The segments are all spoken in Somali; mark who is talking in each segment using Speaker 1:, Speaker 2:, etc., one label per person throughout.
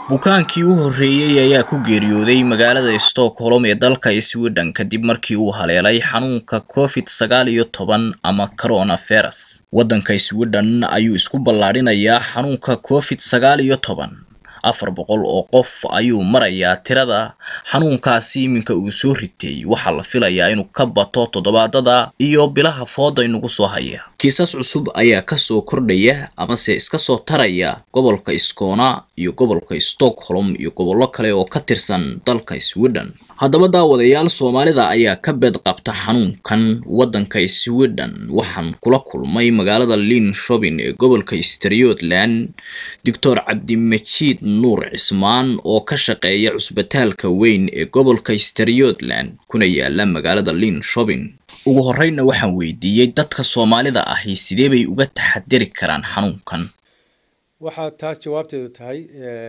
Speaker 1: bukaankii u horreeyey ayaa ku geeriyooday magaalada stockholm ee dalka sweden kadib markii uu haleelay xanuunka covid sagaal iyo toban ama coronavirus waddanka sweden ayuu isku ballaadhinayaa xanuunka covid sagaal iyo toban afar boqol oo qof ayuu marayaa tirada xanuunkaasi iminka uu soo ritay waxaa la filayaa inuu ka bato toddobaadada iyo bilaha fooda inugu soo haya kiisas cusub ayaa kasoo kordhaya amase iska soo taraya gobolka skona iyo gobolka stockholm iyo gobollo kale oo ka tirsan dalka sweden haddaba daawadayaal soomaalida ayaa ka beed qabta xanuunkan waddanka sweden waxaan kula kulmay magaalada linshobin ee gobolka strotland doctor cabdimajiid nuur cismaan oo ka shaqeeya cusbitaalka weyn ee gobolka strotland kuna yaala magaalada linshobin ugu horreynna waxaan weydiiyey dadka soomaalida ahi sidee bay uga taxadiri karaan xanuunkan
Speaker 2: waxaa taas jawaabteedu tahay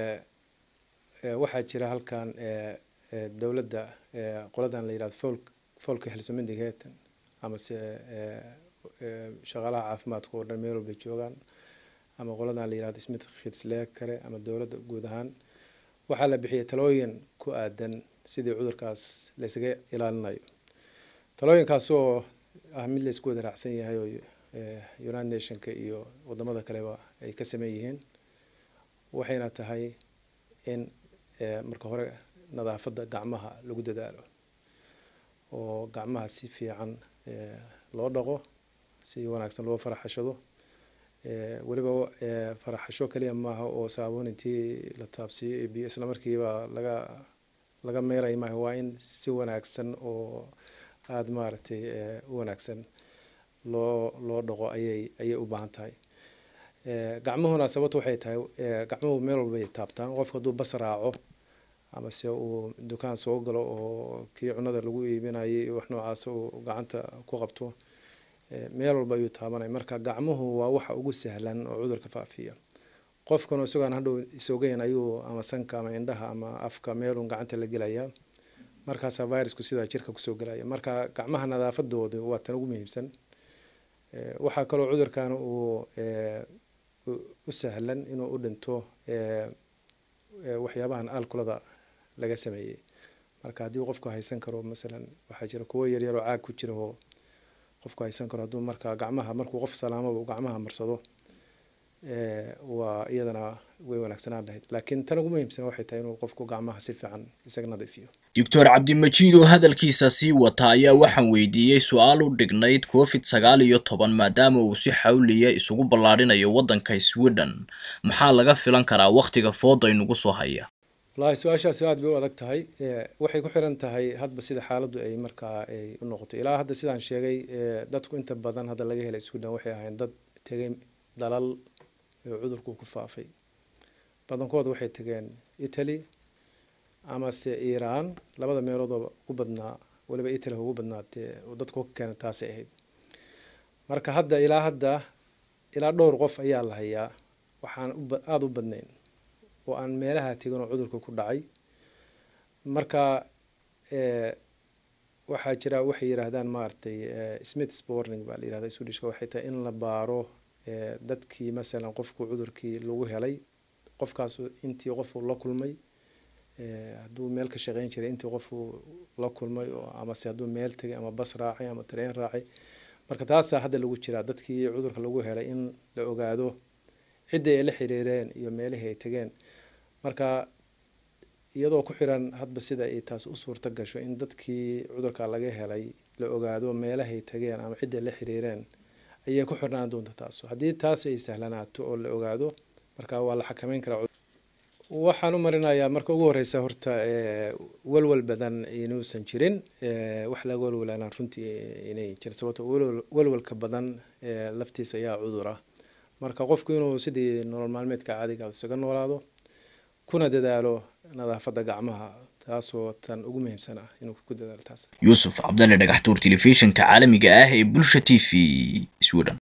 Speaker 2: waxaa jira halkan dowladda qoladan la yihahdo folk folka helsomindigeetan amase shaqaalaha caafimaadka oo dhan meel walbay joogaan ama qoladan la yihahdo smith khidslee kale ama dowladda guud ahaan waxaa la bixiyay talooyin ku aadan sidii cudurkaas laysaga ilaalinayo talooyinkaas oo ah mid laysku wada raacsan yahay oo united nationka iyo wadamada kaleba ay ka sameyn yihiin waxayna tahay in marka hore nadaafadda gacmaha lagu dadaalo oo gacmaha si fiican loo dhaqo si wanaagsan loo faraxashado weliba faraxasho kaliya maaha oo saabuun intii la taabsiiyo biyo isla markiiba laga laga meeray maaha waa in si wanaagsan oo aada maaragtay u wanaagsan loo loo dhaqo ayay ayay u baahan tahay gacmuhuna sababtu waxay tahay gacmuhu meel walbay taabtaan qofka hadduu bas raaco amase uu dukaan soo galo oo kii cunada lagu iibinayay wax noocaas uu gacanta ku qabto meel walba ayuu taabanaya marka gacmuhu waa waxa ugu sahlan oo cudurka faafiya qofkanu isagoon hadhow isogeyn ayuu ama sanka ama indhaha ama afka meelun gacanta la gelaya markaasaa virusku sidaa jirka kusoo gelaya marka gacmaha nadaafadooda waa tan ugu muhiimsan waxaa kaloo cudurkan uu u sahlan inuu u dhinto waxyaabahan alkulada laga sameeyey marka haddii qofku haysan karo masalan waxaa jira kuwo yaryar oo caag ku jira oo qofku haysan karo hadduu marka gacmaha markuu qof salaamaba uu gacmaha marsado waa iyadana way wanaagsanaan lahayd laakiin tan ugu muhiimsan waxay tahay inuu qofku gacmaha si fiican isaga nadiifiyo
Speaker 1: doctor cabdimajiid oo hadalkiisa sii wata ayaa waxaan weydiiyey su-aal u dhignayd covid sagaal iyo toban maadaama uu si xawliya isugu ballaadhinayo waddanka sweden maxaa laga filan karaa wakhtiga fooda inugu soo haya
Speaker 2: wallaahi su-aashaasi aad bay u adag tahay waxay ku xiran tahay hadba sida xaaladdu ay markaa ay u noqoto ilaa hadda sidaan sheegay dadku inta badan hadda laga helay sweden waxay ahayn dad tegay dalal cudurku ku faafay badankood waxay tegeen italy amase iran labada meelood oo ugu badnaa waliba italy ugu badnaa dee dadku ka keena taasay ahayd marka hadda ilaa hadda ilaa dhowr qof ayaa la hayaa waxaan aada u badnayn oo aan meelaha tegin oo cudurka ku dhacay marka waxaa jira waxay yidhaahdaan maaragtay smith sporning baa la yihahda swedishka waxay tahay in la baaro dadkii masalan qofku cudurkii lagu helay qofkaas intii qofu la kulmay hadduu meel ka shaqeyn jiray intii qofu la kulmay oo amase hadduu meel tegay ama bas raacay ama tareen raacay marka taasaa hadda lagu jiraa dadkii cudurka lagu helay in la ogaado ciddii ay la xiriireen iyo meelihii ay tegeen marka iyadoo ku xiran hadba sida ay taas u suurta gasho in dadkii cudurka laga helay la ogaado meelahay tegeen ama ciddii la xiriireen ayay ku xirnaan doonta taasu haddii taas ay sahlanaato oo la ogaado marka waa la xakameyn karaa waxaan u marinayaa marka ugu horeysa horta walwal badan inuusan jirin wax laga walwalaan runtii inay jir sababto walwalka badan laftiisa ayaa cudura marka qofku inuu sidii nolol maalmeedka caadiga isaga noolaado kuna dadaalo nadaafadda gacmaha taasoo tan ugu muhiimsan ah inuu ku dadaalo taas
Speaker 1: yuusuf cabdalle dhagaxtuur telefishinka caalamiga ah ee bulsha t v sweden